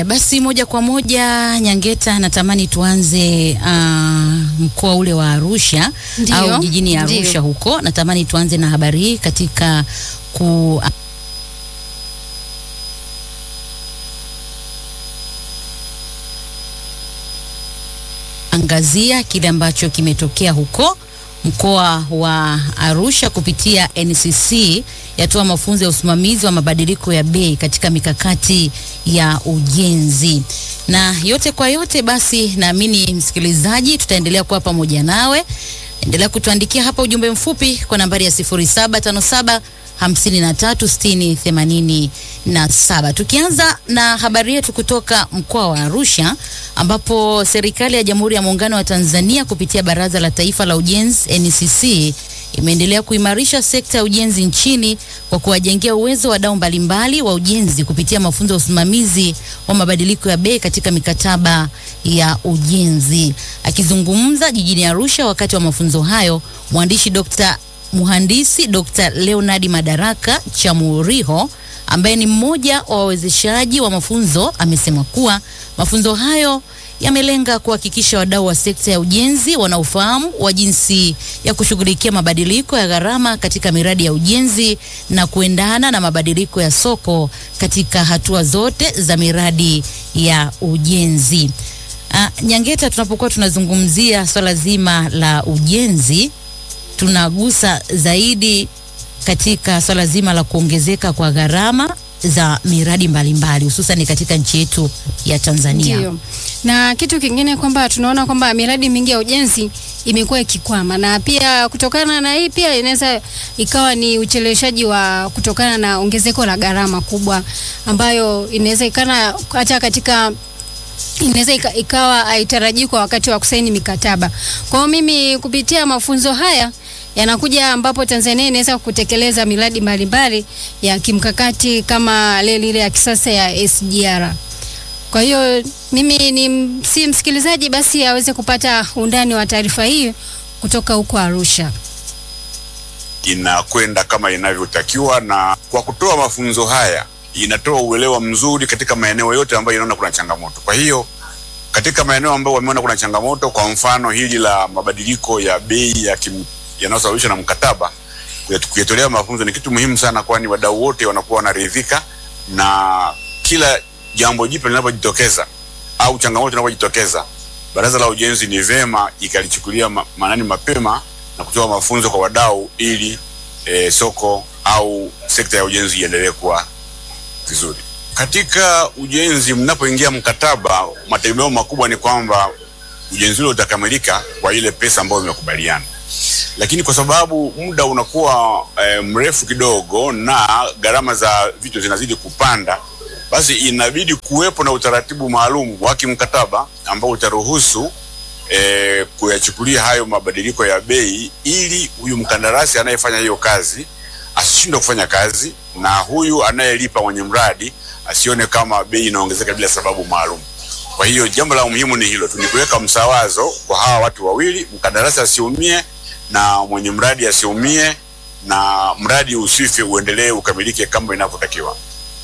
Haya basi, moja kwa moja Nyangeta, natamani tuanze uh, mkoa ule wa Arusha Ndiyo, au jijini Arusha ndiyo. huko. Natamani tuanze na habari hii katika ku angazia kile ambacho kimetokea huko mkoa wa Arusha kupitia NCC yatoa mafunzo ya usimamizi wa mabadiliko ya bei katika mikakati ya ujenzi. Na yote kwa yote, basi naamini msikilizaji, tutaendelea kuwa pamoja nawe. Endelea kutuandikia hapa ujumbe mfupi kwa nambari ya 0757 53 60 87. Tukianza na habari yetu kutoka mkoa wa Arusha ambapo serikali ya Jamhuri ya Muungano wa Tanzania kupitia Baraza la Taifa la Ujenzi NCC imeendelea kuimarisha sekta ya ujenzi nchini kwa kuwajengea uwezo wadau mbalimbali wa ujenzi kupitia mafunzo ya usimamizi wa mabadiliko ya bei katika mikataba ya ujenzi. Akizungumza jijini Arusha wakati wa mafunzo hayo, mwandishi Dr. Mhandisi Dr. Leonard Madaraka Chamuriho ambaye ni mmoja wa wawezeshaji wa mafunzo amesema kuwa mafunzo hayo yamelenga kuhakikisha wadau wa sekta ya ujenzi wanaofahamu wa jinsi ya kushughulikia mabadiliko ya gharama katika miradi ya ujenzi na kuendana na mabadiliko ya soko katika hatua zote za miradi ya ujenzi. Ah, Nyangeta, tunapokuwa tunazungumzia swala zima la ujenzi tunagusa zaidi katika swala zima la kuongezeka kwa gharama za miradi mbalimbali hususan katika nchi yetu ya Tanzania. Ndio. Na kitu kingine kwamba tunaona kwamba miradi mingi ya ujenzi imekuwa ikikwama, na pia kutokana na hii pia inaweza ikawa ni ucheleweshaji wa kutokana na ongezeko la gharama kubwa ambayo inaweza ikana hata katika inaweza ika, ikawa haitarajii kwa wakati wa kusaini mikataba. Kwa hiyo mimi kupitia mafunzo haya yanakuja ambapo Tanzania inaweza kutekeleza miradi mbalimbali ya kimkakati kama ile ile ya kisasa ya SGR. Kwa hiyo mimi ni si msikilizaji basi aweze kupata undani wa taarifa hii kutoka huko Arusha. inakwenda kama inavyotakiwa, na kwa kutoa mafunzo haya inatoa uelewa mzuri katika maeneo yote ambayo inaona kuna changamoto. Kwa hiyo katika maeneo ambayo wameona kuna changamoto, kwa mfano hili la mabadiliko ya bei ya kim- yanayosababishwa na mkataba, kuyat- kuyatolea mafunzo ni kitu muhimu sana, kwani wadau wote wanakuwa wanaridhika na kila jambo jipya linapojitokeza au changamoto inapojitokeza, Baraza la Ujenzi ni vema ikalichukulia ma- maanani mapema na kutoa mafunzo kwa wadau ili e, soko au sekta ya ujenzi iendelee kuwa vizuri. Katika ujenzi, mnapoingia mkataba, mategemeo makubwa ni kwamba ujenzi ule utakamilika kwa ile pesa ambayo imekubaliana, lakini kwa sababu muda unakuwa e, mrefu kidogo na gharama za vitu zinazidi kupanda, basi inabidi kuwepo na utaratibu maalum wa kimkataba ambao utaruhusu e, kuyachukulia hayo mabadiliko ya bei ili huyu mkandarasi anayefanya hiyo kazi asishindwe kufanya kazi na huyu anayelipa mwenye mradi asione kama bei inaongezeka bila sababu maalum. Kwa hiyo jambo la muhimu ni hilo tu, ni kuweka msawazo kwa hawa watu wawili, mkandarasi asiumie na mwenye mradi asiumie, na mradi usife, uendelee ukamilike kama inavyotakiwa.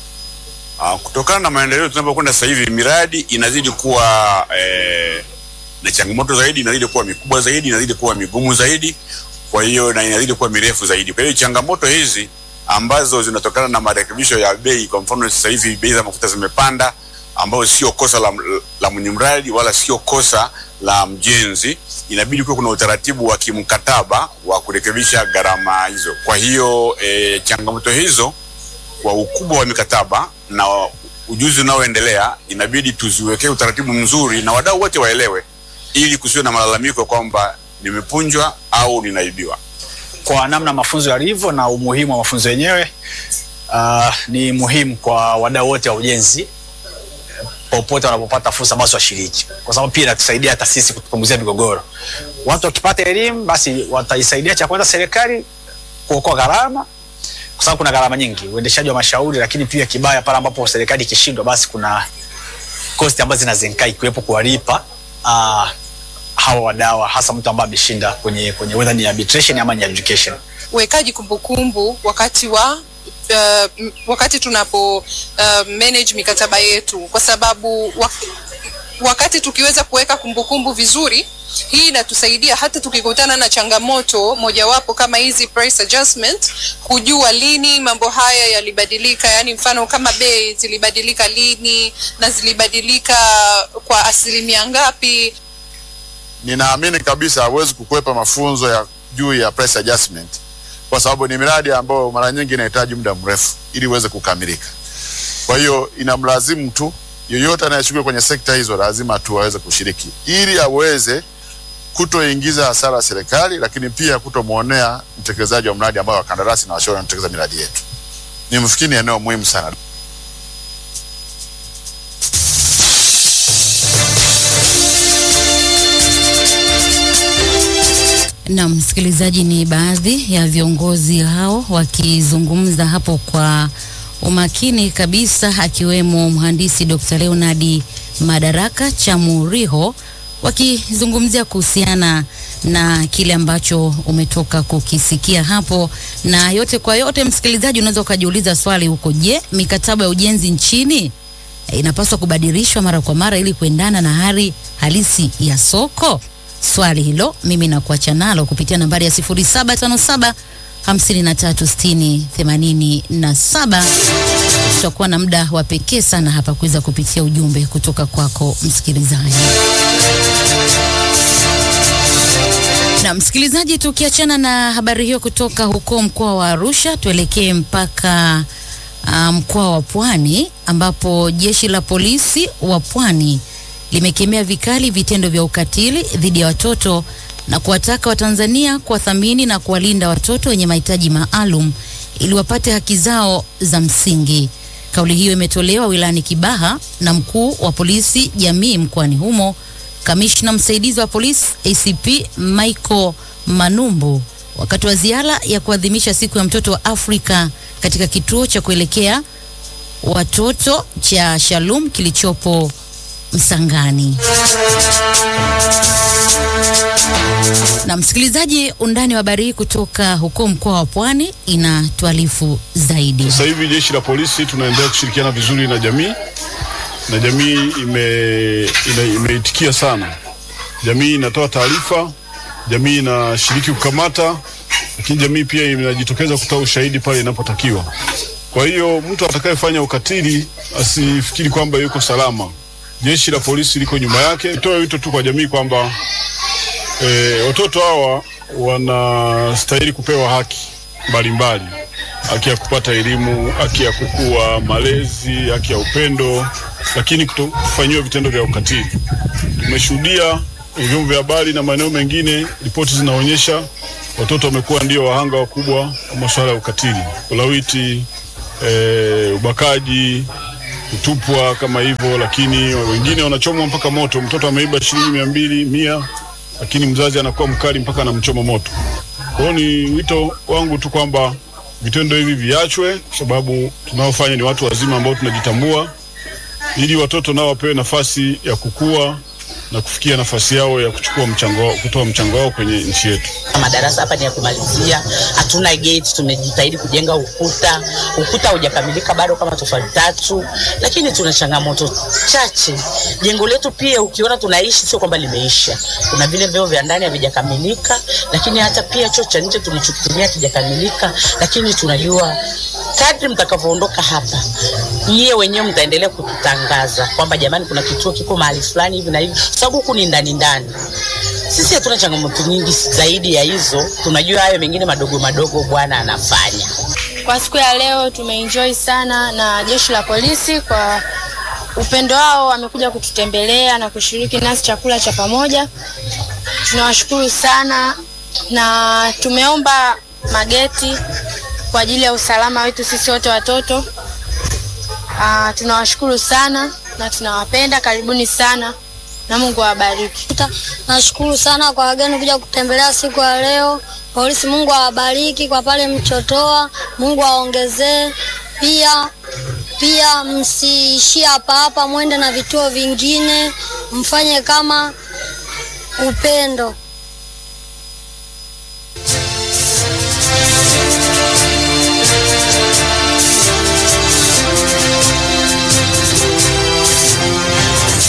Ah, kutokana na maendeleo tunapokwenda sasa hivi, miradi inazidi kuwa eh, na changamoto zaidi, inazidi kuwa mikubwa zaidi, inazidi kuwa migumu zaidi, kwa hiyo na inazidi kuwa mirefu zaidi. Kwa hiyo changamoto hizi ambazo zinatokana na marekebisho ya bei, kwa mfano sasa hivi bei za mafuta zimepanda, ambayo sio kosa la, la mwenye mradi wala sio kosa la mjenzi, inabidi kuwa kuna utaratibu wa kimkataba wa kurekebisha gharama hizo. Kwa hiyo e, changamoto hizo kwa ukubwa wa mikataba na ujuzi unaoendelea inabidi tuziwekee utaratibu mzuri na wadau wote waelewe, ili kusiwe na malalamiko kwamba nimepunjwa au ninaibiwa. kwa namna mafunzo yalivyo na umuhimu wa mafunzo yenyewe. Uh, ni muhimu kwa wadau wote wa ujenzi popote wanapopata fursa, basi washiriki, kwa sababu pia inatusaidia hata sisi kutupunguzia migogoro. Watu wakipata elimu, basi wataisaidia cha kwanza serikali kuokoa gharama, kwa sababu kuna gharama nyingi, uendeshaji wa mashauri, lakini pia kibaya pale ambapo serikali ikishindwa, basi kuna kosti ambazo zinazenkai ikiwepo kuwalipa uh, hawa wadawa hasa mtu ambaye ameshinda kwenye kwenye whether ni arbitration ama ni adjudication. uwekaji kumbukumbu wakati wa uh, m- wakati tunapo uh, manage mikataba yetu kwa sababu wa, wakati tukiweza kuweka kumbukumbu vizuri hii inatusaidia hata tukikutana na changamoto mojawapo kama hizi price adjustment kujua lini mambo haya yalibadilika yani mfano kama bei zilibadilika lini na zilibadilika kwa asilimia ngapi ninaamini kabisa hawezi kukwepa mafunzo ya juu ya price adjustment kwa sababu ni miradi ambayo mara nyingi inahitaji muda mrefu ili iweze kukamilika. Kwa hiyo inamlazimu tu yoyote anayeshughulika kwenye sekta hizo lazima tu aweze kushiriki ili aweze kutoingiza hasara serikali, lakini pia kutomwonea mtekelezaji wa mradi ambao wakandarasi na washauri wanatekeleza miradi yetu. Nimfikiri ni eneo muhimu sana. Na msikilizaji, ni baadhi ya viongozi hao wakizungumza hapo kwa umakini kabisa, akiwemo mhandisi Dr. Leonard Madaraka Chamuriho wakizungumzia kuhusiana na kile ambacho umetoka kukisikia hapo. Na yote kwa yote, msikilizaji, unaweza ukajiuliza swali huko, je, mikataba ya ujenzi nchini eh, inapaswa kubadilishwa mara kwa mara ili kuendana na hali halisi ya soko? Swali hilo mimi nakuacha nalo kupitia nambari ya 0757 5360 87. Tutakuwa na muda wa pekee sana hapa kuweza kupitia ujumbe kutoka kwako msikilizaji. Na msikilizaji, tukiachana na habari hiyo kutoka huko mkoa wa Arusha, tuelekee mpaka uh, mkoa wa Pwani ambapo jeshi la polisi wa Pwani limekemea vikali vitendo vya ukatili dhidi ya watoto na kuwataka Watanzania kuwathamini na kuwalinda watoto wenye mahitaji maalum ili wapate haki zao za msingi. Kauli hiyo imetolewa wilayani Kibaha na mkuu wa polisi jamii mkoani humo, kamishna msaidizi wa polisi ACP Michael Manumbu wakati wa ziara ya kuadhimisha siku ya mtoto wa Afrika katika kituo cha kuelekea watoto cha Shalom kilichopo Msangani. Na msikilizaji, undani wa habari hii kutoka huko mkoa wa Pwani inatuarifu zaidi. Sasa hivi jeshi la polisi tunaendelea kushirikiana vizuri na jamii na jamii ime, ina, imeitikia sana. Jamii inatoa taarifa, jamii inashiriki kukamata, lakini jamii pia inajitokeza kutoa ushahidi pale inapotakiwa. Kwa hiyo mtu atakayefanya ukatili asifikiri kwamba yuko salama. Jeshi la polisi liko nyuma yake. Nitoe wito tu kwa jamii kwamba e, watoto hawa wanastahili kupewa haki mbalimbali, haki ya kupata elimu, haki ya kukua, malezi, haki ya upendo, lakini kutofanyiwa vitendo vya ukatili. Tumeshuhudia vyombo vya habari na maeneo mengine, ripoti zinaonyesha watoto wamekuwa ndio wahanga wakubwa wa masuala ya ukatili, ulawiti, e, ubakaji, kutupwa kama hivyo, lakini wengine wanachomwa mpaka moto. Mtoto ameiba shilingi mia mbili mia, lakini mzazi anakuwa mkali mpaka anamchoma moto. Kwa hiyo ni wito wangu tu kwamba vitendo hivi viachwe, kwa sababu tunaofanya ni watu wazima ambao tunajitambua, ili watoto nao wapewe nafasi ya kukua na kufikia nafasi yao ya kuchukua mchango wao, kutoa mchango wao kwenye nchi yetu. Madarasa hapa ni ya kumalizia, hatuna gate. Tumejitahidi kujenga ukuta, ukuta haujakamilika bado kama tofali tatu, lakini tuna changamoto chache. Jengo letu pia ukiona tunaishi, sio kwamba limeisha. Kuna vile vyoo vya ndani havijakamilika, lakini hata pia choo cha nje tulichokitumia kijakamilika, lakini tunajua kadri mtakavyoondoka hapa, nyie wenyewe mtaendelea kututangaza kwamba jamani, kuna kituo kiko mahali fulani hivi na hivi, sababu huku ni ndani ndani. Sisi hatuna changamoto nyingi zaidi ya hizo, tunajua hayo mengine madogo madogo Bwana anafanya. Kwa siku ya leo tumeenjoy sana na jeshi la polisi kwa upendo wao, wamekuja kututembelea na kushiriki nasi chakula cha pamoja. Tunawashukuru sana na tumeomba mageti kwa ajili ya usalama wetu sisi wote watoto. Ah, tunawashukuru sana na tunawapenda. Karibuni sana na Mungu awabariki. Nashukuru sana kwa wageni kuja kutembelea siku ya leo. Polisi, Mungu awabariki kwa pale mchotoa, Mungu aongezee. Pia pia msiishie hapa hapa, mwende na vituo vingine, mfanye kama upendo.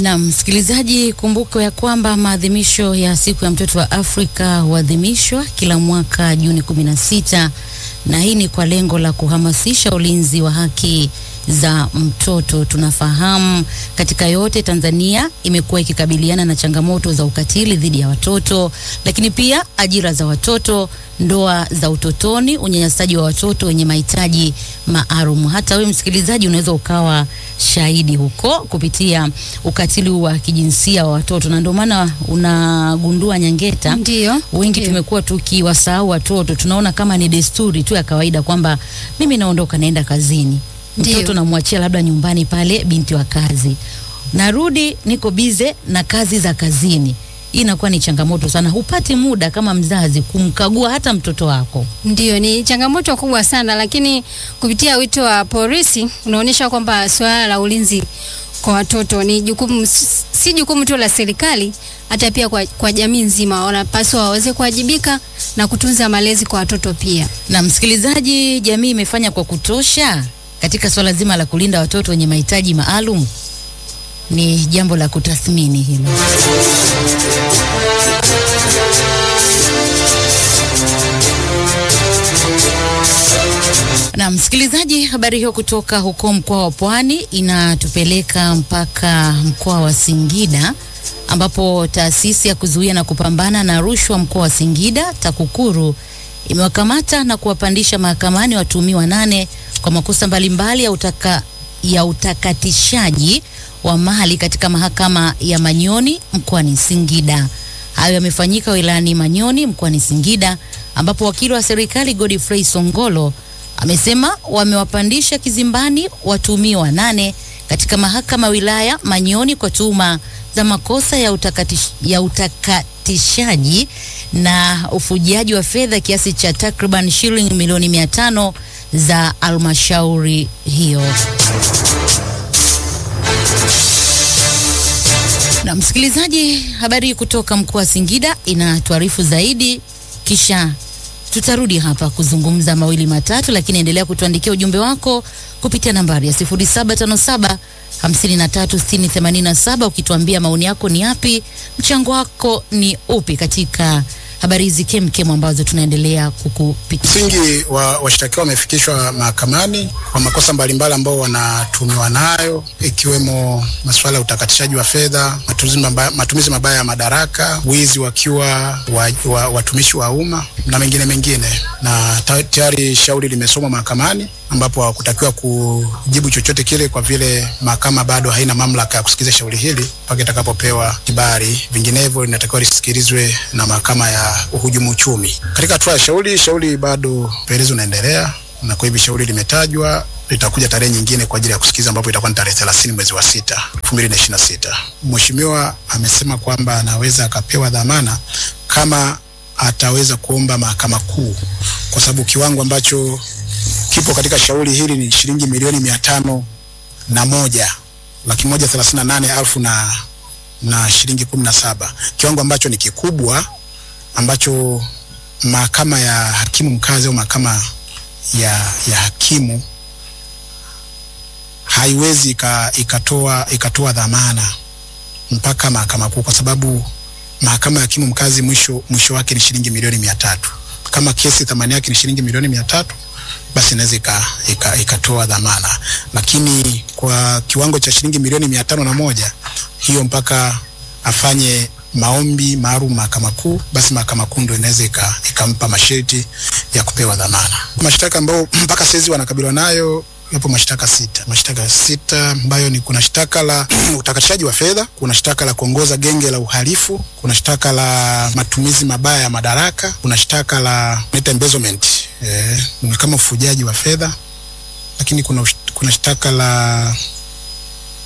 Na msikilizaji, kumbuka ya kwamba maadhimisho ya siku ya mtoto wa Afrika huadhimishwa kila mwaka Juni 16 na hii ni kwa lengo la kuhamasisha ulinzi wa haki za mtoto. Tunafahamu katika yote Tanzania imekuwa ikikabiliana na changamoto za ukatili dhidi ya watoto, lakini pia ajira za watoto, ndoa za utotoni, unyanyasaji wa watoto wenye mahitaji maalum. Hata wewe msikilizaji unaweza ukawa shahidi huko kupitia ukatili wa kijinsia wa watoto, na ndio maana unagundua Nyangeta, Ndio. wengi Ndio. tumekuwa tukiwasahau watoto, tunaona kama ni desturi tu ya kawaida kwamba mimi naondoka naenda kazini, Ndio. mtoto namwachia labda nyumbani pale binti wa kazi, narudi niko bize na kazi za kazini. Hii inakuwa ni changamoto sana, hupati muda kama mzazi kumkagua hata mtoto wako. Ndio, ni changamoto kubwa sana, lakini kupitia wito wa polisi unaonyesha kwamba suala la ulinzi kwa watoto ni jukumu, si jukumu tu la serikali, hata pia kwa, kwa jamii nzima wanapaswa waweze kuwajibika na kutunza malezi kwa watoto pia. Na msikilizaji, jamii imefanya kwa kutosha katika swala zima la kulinda watoto wenye mahitaji maalum? Ni jambo la kutathmini hilo. Na msikilizaji, habari hiyo kutoka huko mkoa wa Pwani inatupeleka mpaka mkoa wa Singida ambapo taasisi ya kuzuia na kupambana na rushwa mkoa wa Singida TAKUKURU imewakamata na kuwapandisha mahakamani watuhumiwa nane kwa makosa mbalimbali ya, utaka, ya utakatishaji wa mali katika mahakama ya Manyoni mkoani Singida. Hayo yamefanyika wilayani Manyoni mkoani Singida ambapo wakili wa serikali Godfrey Songolo amesema wamewapandisha kizimbani watuhumiwa nane katika mahakama wilaya Manyoni kwa tuhuma za makosa ya, utakatish, ya utakatishaji na ufujaji wa fedha kiasi cha takriban shilingi milioni mia tano za almashauri hiyo. Na msikilizaji, habari kutoka mkoa wa Singida inatuarifu zaidi, kisha tutarudi hapa kuzungumza mawili matatu, lakini endelea kutuandikia ujumbe wako kupitia nambari ya 0757 536087 ukituambia maoni yako ni yapi, mchango wako ni upi katika habari hizi kemkem ambazo tunaendelea kukupitia. Msingi wa washtakiwa wamefikishwa mahakamani kwa makosa mbalimbali ambao wanatumiwa nayo ikiwemo masuala ya utakatishaji wa fedha, matumizi mabaya, matumizi mabaya ya madaraka, wizi wakiwa wa, wa, watumishi wa umma na mengine mengine, na ta- tayari shauri limesomwa mahakamani ambapo hawakutakiwa kujibu chochote kile kwa vile mahakama bado haina mamlaka ya kusikiliza shauri hili mpaka itakapopewa kibali. Vinginevyo linatakiwa lisikilizwe na mahakama ya uhujumu uchumi. Katika hatua ya shauri, shauri bado upelelezi unaendelea, na kwa hivyo shauri limetajwa litakuja tarehe nyingine kwa ajili ya kusikiliza ambapo itakuwa ni tarehe 30 mwezi wa sita 2026. Mheshimiwa amesema kwamba anaweza akapewa dhamana kama ataweza kuomba mahakama kuu, kwa sababu kiwango ambacho kipo katika shauri hili ni shilingi milioni mia tano na moja laki moja thelathini na nane elfu na, na shilingi kumi na saba kiwango ambacho ni kikubwa ambacho mahakama ya hakimu mkazi au mahakama ya, ya hakimu haiwezi ika, ikatoa, ikatoa dhamana mpaka mahakama kuu kwa sababu mahakama ya hakimu mkazi mwisho, mwisho wake ni shilingi milioni mia tatu kama kesi thamani yake ni shilingi milioni mia tatu basi inaweza ika- ika- ikatoa dhamana, lakini kwa kiwango cha shilingi milioni mia tano na moja hiyo mpaka afanye maombi maalum mahakama kuu, basi mahakama kuu ndio inaweza ika- ikampa masharti ya kupewa dhamana. Mashtaka ambayo mpaka saizi wanakabiliwa nayo yapo mashtaka sita, mashtaka sita ambayo ni kuna shtaka la utakatishaji wa fedha, kuna shtaka la kuongoza genge la uhalifu, kuna shtaka la matumizi mabaya ya madaraka, kuna shtaka la naita embezzlement eh, ni kama ufujaji wa fedha, lakini kuna, ush- kuna shtaka la